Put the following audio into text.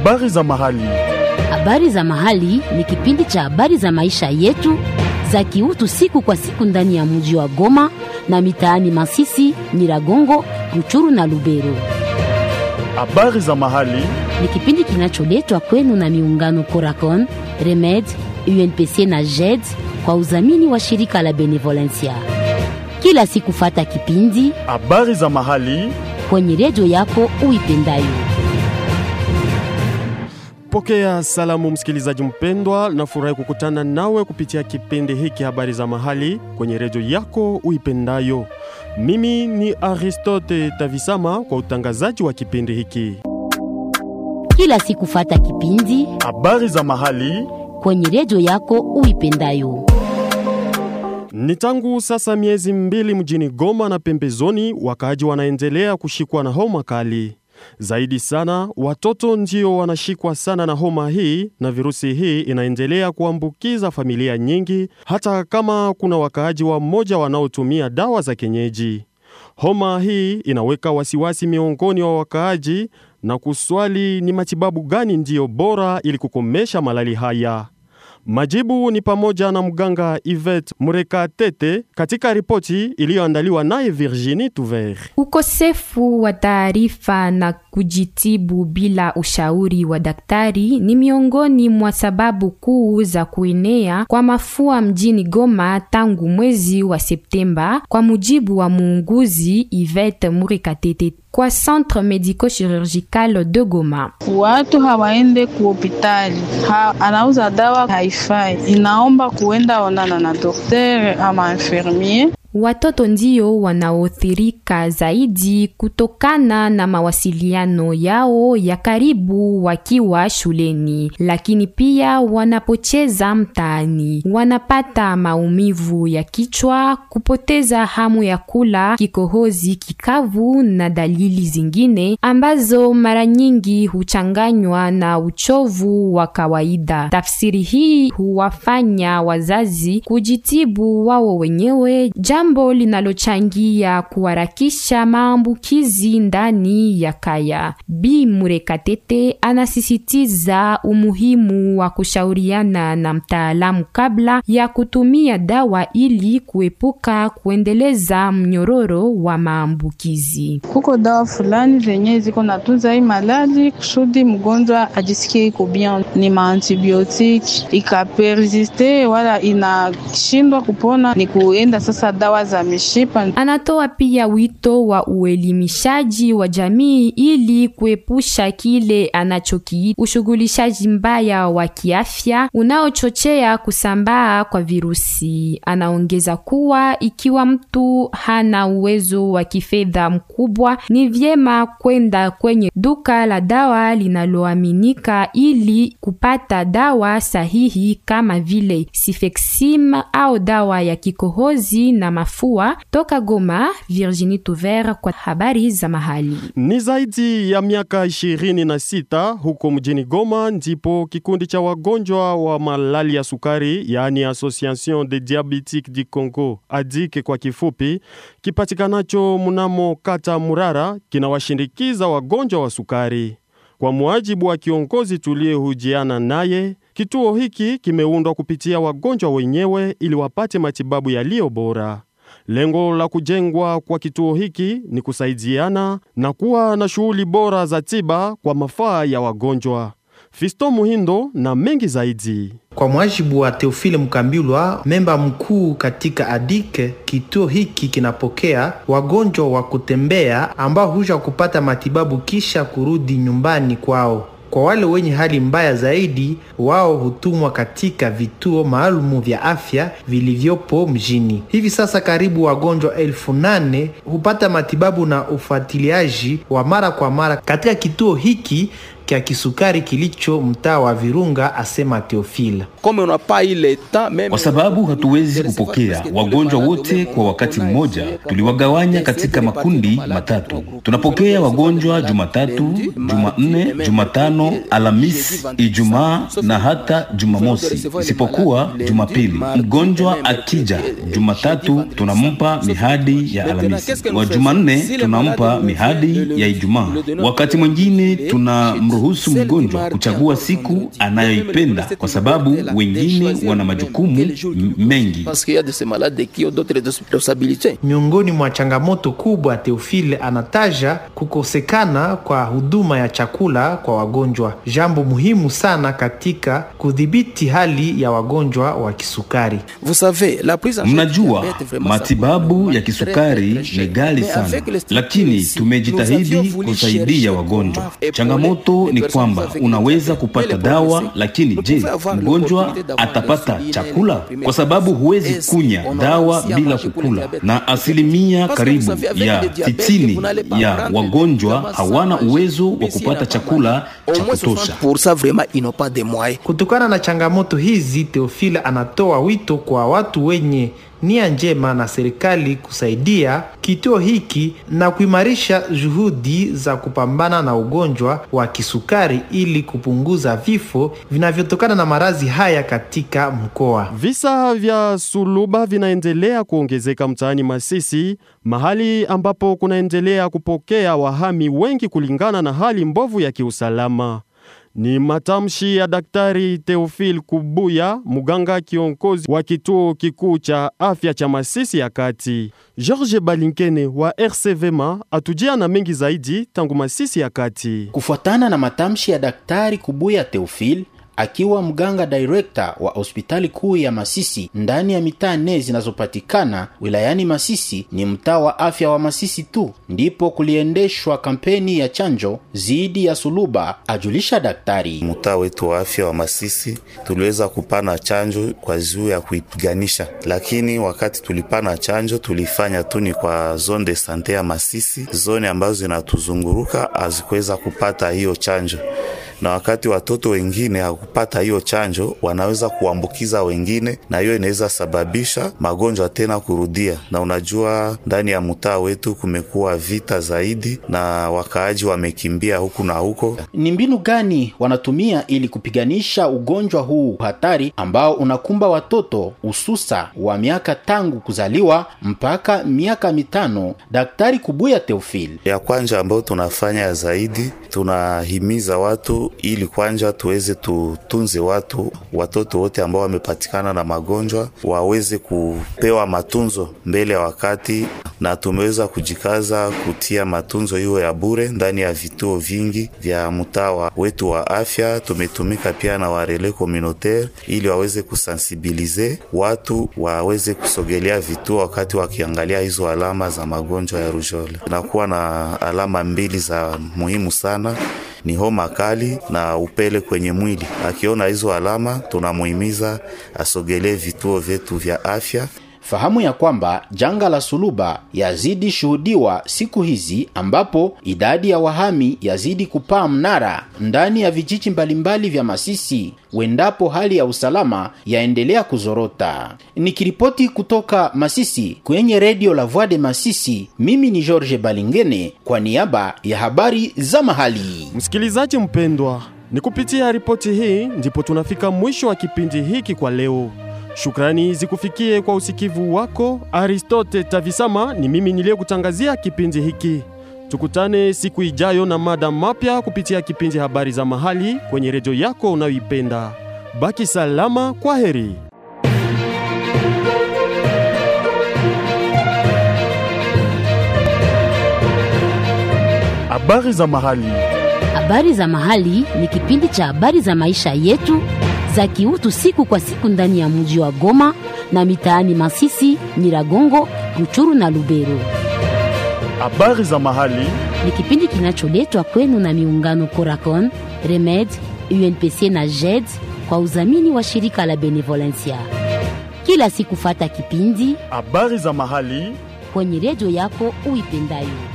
Habari za mahali. Habari za mahali ni kipindi cha habari za maisha yetu za kiutu siku kwa siku ndani ya mji wa Goma na mitaani Masisi, Nyiragongo, Ruchuru na Lubero. Habari za mahali. Ni kipindi kinacholetwa kwenu na miungano Coracon, Remed, UNPC na JED kwa udhamini wa shirika la Benevolencia. Kila siku fata kipindi Habari za mahali. kwenye redio yako uipendayo. Pokea salamu msikilizaji mpendwa, nafurahi kukutana nawe kupitia kipindi hiki habari za mahali kwenye redio yako uipendayo. Mimi ni Aristote Tavisama kwa utangazaji wa kipindi hiki Kila siku fata kipindi habari za mahali. kwenye redio yako uipendayo. Ni tangu sasa miezi mbili mjini Goma na pembezoni, wakaaji wanaendelea kushikwa na homa kali. Zaidi sana watoto ndio wanashikwa sana na homa hii, na virusi hii inaendelea kuambukiza familia nyingi, hata kama kuna wakaaji wa mmoja wanaotumia dawa za kienyeji. Homa hii inaweka wasiwasi miongoni wa wakaaji na kuswali ni matibabu gani ndiyo bora ili kukomesha malali haya. Majibu ni pamoja na mganga Yvette Murekatete katika ripoti iliyoandaliwa naye Virginie Tuver. Ukosefu wa taarifa na kujitibu bila ushauri wa daktari ni miongoni mwa sababu kuu za kuenea kwa mafua mjini Goma tangu mwezi wa Septemba, kwa mujibu wa muuguzi Yvette Murikatete kwa Centre Medico-Chirurgical de Goma. Watu hawaende ku hospitali ha, anauza dawa haifai, inaomba kuenda onana na doktere ama infirmier. Watoto ndio wanaothirika zaidi kutokana na mawasiliano yao ya karibu wakiwa shuleni, lakini pia wanapocheza mtaani wanapata maumivu ya kichwa, kupoteza hamu ya kula, kikohozi kikavu na dalili zingine ambazo mara nyingi huchanganywa na uchovu wa kawaida. Tafsiri hii huwafanya wazazi kujitibu wao wenyewe jambo linalochangia kuharakisha maambukizi ndani ya kaya. Bi Murekatete anasisitiza umuhimu wa kushauriana na mtaalamu kabla ya kutumia dawa ili kuepuka kuendeleza mnyororo wa maambukizi. Kuko dawa fulani zenye ziko natunza hii malali kusudi mgonjwa ajisikie iko bien, ni maantibiotiki. Ikapersiste wala inashindwa kupona, ni kuenda sasa dawa za mishipa. Anatoa pia wito wa uelimishaji wa jamii ili kuepusha kile anachokiita ushughulishaji mbaya wa kiafya unaochochea kusambaa kwa virusi. Anaongeza kuwa ikiwa mtu hana uwezo wa kifedha mkubwa, ni vyema kwenda kwenye duka la dawa linaloaminika ili kupata dawa sahihi kama vile Sifexim au dawa ya kikohozi na mafua. Toka Goma, Virginie Tuver kwa habari za mahali. Ni zaidi ya miaka 26 huko mjini Goma ndipo kikundi cha wagonjwa wa malali ya sukari, yaani Association des Diabetiques du Congo, ADIC kwa kifupi, kipatikanacho mnamo kata Murara, kinawashindikiza wagonjwa wa sukari. Kwa muajibu wa kiongozi tuliyehujiana naye, kituo hiki kimeundwa kupitia wagonjwa wenyewe ili wapate matibabu yaliyo bora. Lengo la kujengwa kwa kituo hiki ni kusaidiana na kuwa na shughuli bora za tiba kwa mafaa ya wagonjwa. Fisto Muhindo na mengi zaidi. Kwa mwajibu wa Teofile Mkambilwa, memba mkuu katika ADIK, kituo hiki kinapokea wagonjwa wa kutembea ambao huja kupata matibabu kisha kurudi nyumbani kwao. Kwa wale wenye hali mbaya zaidi, wao hutumwa katika vituo maalumu vya afya vilivyopo mjini. Hivi sasa karibu wagonjwa elfu nane hupata matibabu na ufuatiliaji wa mara kwa mara katika kituo hiki kya kisukari kilicho mtaa wa Virunga, asema Teofila. Kwa sababu hatuwezi kupokea wagonjwa wote kwa wakati mmoja, tuliwagawanya katika makundi matatu. Tunapokea wagonjwa Jumatatu, Jumanne, Jumatano, Alhamisi, Ijumaa na hata Jumamosi, isipokuwa Jumapili. Mgonjwa akija Jumatatu tunampa mihadi ya Alhamisi, wa Jumanne tunampa mihadi ya Ijumaa, wakati mwingine tuna kumruhusu mgonjwa kuchagua siku anayoipenda, kwa sababu wengine wana majukumu m- mengi. Miongoni mwa changamoto kubwa, Teofile anataja kukosekana kwa huduma ya chakula kwa wagonjwa, jambo muhimu sana katika kudhibiti hali ya wagonjwa wa kisukari. Mnajua, matibabu ya kisukari ni ghali sana, lakini tumejitahidi kusaidia wagonjwa. Changamoto ni kwamba unaweza kupata dawa, lakini je, mgonjwa atapata chakula? Kwa sababu huwezi kunya dawa bila kukula, na asilimia karibu ya sitini ya wagonjwa hawana uwezo wa kupata chakula cha kutosha. Kutokana na changamoto hizi, Teofile anatoa wito kwa watu wenye nia njema na serikali kusaidia kituo hiki na kuimarisha juhudi za kupambana na ugonjwa wa kisukari ili kupunguza vifo vinavyotokana na maradhi haya katika mkoa. Visa vya suluba vinaendelea kuongezeka mtaani Masisi, mahali ambapo kunaendelea kupokea wahami wengi kulingana na hali mbovu ya kiusalama. Ni matamshi ya Daktari Theophile Kubuya, muganga kiongozi wa kituo kikuu cha afya cha Masisi ya Kati. George Balinkene wa RCVMA atujia na mengi zaidi tangu Masisi ya Kati. Kufuatana na matamshi ya Daktari Kubuya Theophile akiwa mganga director wa hospitali kuu ya Masisi ndani ya mitaa nne zinazopatikana wilayani Masisi, ni mtaa wa afya wa Masisi tu ndipo kuliendeshwa kampeni ya chanjo dhidi ya suluba, ajulisha daktari. Mtaa wetu wa afya wa Masisi tuliweza kupana chanjo kwa juu ya kuipiganisha, lakini wakati tulipana chanjo tulifanya tu ni kwa zone de sante ya Masisi. Zone ambazo zinatuzunguruka hazikuweza kupata hiyo chanjo na wakati watoto wengine hakupata hiyo chanjo wanaweza kuambukiza wengine, na hiyo inaweza sababisha magonjwa tena kurudia. Na unajua ndani ya mtaa wetu kumekuwa vita zaidi, na wakaaji wamekimbia huku na huko. Ni mbinu gani wanatumia ili kupiganisha ugonjwa huu hatari ambao unakumba watoto hususa wa miaka tangu kuzaliwa mpaka miaka mitano? Daktari Kubuya Theophile: ya kwanja ambayo tunafanya zaidi, tunahimiza watu ili kwanja tuweze tutunze watu watoto wote ambao wamepatikana na magonjwa waweze kupewa matunzo mbele ya wakati, na tumeweza kujikaza kutia matunzo hiyo ya bure ndani ya vituo vingi vya mtaa wetu wa afya. Tumetumika pia na warele communautaire ili waweze kusensibilize watu waweze kusogelea vituo wakati wakiangalia hizo alama za magonjwa ya rujole. Tunakuwa na alama mbili za muhimu sana ni homa kali na upele kwenye mwili. Akiona hizo alama, tunamuhimiza asogelee vituo vyetu vya afya. Fahamu ya kwamba janga la suluba yazidi shuhudiwa siku hizi, ambapo idadi ya wahami yazidi kupaa mnara ndani ya vijiji mbalimbali vya Masisi, wendapo hali ya usalama yaendelea kuzorota. Nikiripoti kutoka Masisi kwenye redio la Voix de Masisi, mimi ni George Balingene kwa niaba ya habari za mahali. Msikilizaji mpendwa, ni kupitia ripoti hii ndipo tunafika mwisho wa kipindi hiki kwa leo. Shukrani zikufikie kwa usikivu wako. Aristote Tavisama ni mimi niliyekutangazia kipindi hiki. Tukutane siku ijayo na mada mapya kupitia kipindi habari za mahali kwenye redio yako unayoipenda. Baki salama, kwa heri. Habari za mahali. Habari za mahali ni kipindi cha habari za maisha yetu za kiutu siku kwa siku ndani ya mji wa Goma na mitaani Masisi, Nyiragongo, Ruchuru na Lubero. Habari za mahali Ni kipindi kinacholetwa kwenu na miungano Coracon, Remed, UNPC na JED kwa udhamini wa shirika la Benevolencia. Kila siku fata kipindi habari za mahali kwenye redio yako uipendayo.